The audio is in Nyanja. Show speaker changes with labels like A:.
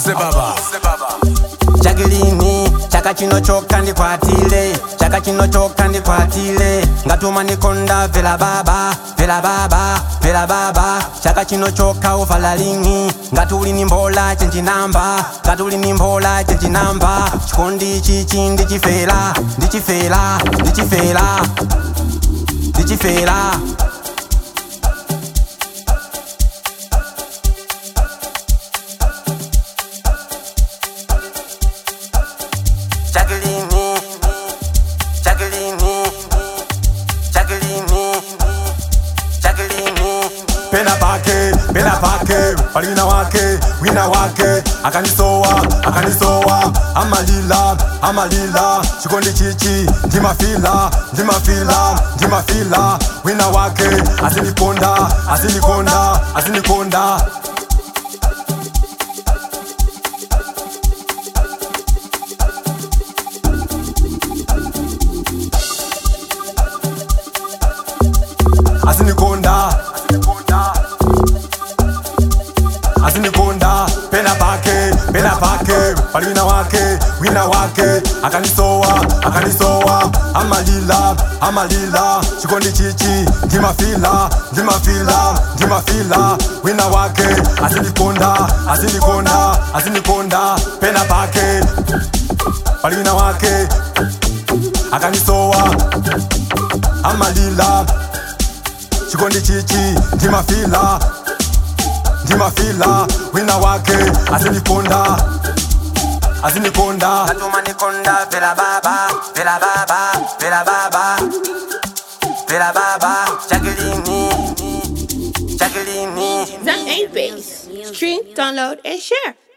A: se baba
B: chakilini chaka chino chokha ndikwatile chaka chino chokha ndikwatile ngatuma ndikonda vela baba vela baba vela baba chaka chino chokha uvala lingi ngati uli ni mbola chenjinamba ngati uli ni mbola chenjinamba chikondi chichi ndichifela ndichifela ndichifela ndichifela Jacqueline, Jacqueline, Jacqueline, Jacqueline.
C: pena pake pena pake palina wake wina wake akanisowa akanisowa amalila amalila chikondi chichi ndimafila ndimafila ndimafila wina wake asinikonda asinikonda asinikonda asinikonda asinikonda pena pake pena pake palina wake wina wake akanisowa akanisowa amalila amalila chikondi chichi ndimafila ndimafila ndimafila wina wake asinikonda asinikonda asinikonda pena pake palina wake akanisowa amalila chikondi chichi ndimafila ndimafila wina wake asinikonda asinikonda
B: Ngatuma ndikonda vela baba vela baba vela baba vela baba Jacqueline, Jacqueline.
D: That ain't bass. Stream, download, and share.